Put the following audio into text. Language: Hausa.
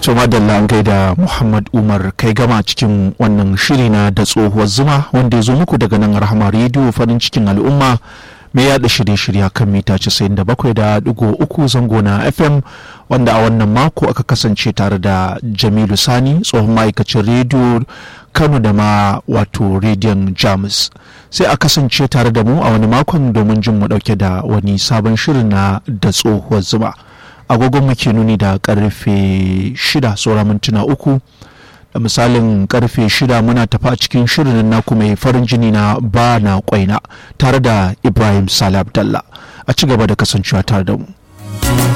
to madalla an gaida muhammad umar kai gama cikin wannan shiri na da tsohuwar zuma wanda ya zo muku daga nan rahama rediyo farin cikin al'umma mai yada shirye-shirye kan mita 97.3 zango na fm wanda a wannan mako aka kasance tare da jamilu sani tsohon ma'aikacin rediyo kano da ma wato rediyon jamus sai a kasance tare da mu a wani makon domin jin mu dauke da wani sabon shirin na da tsohuwar zuma agogon muke nuni da karfe shida saura mintuna uku da misalin karfe shida muna tafi a cikin shirin naku mai farin jini na ba na kwaina tare da ibrahim salah abdallah a ci gaba da kasancewa tare da mu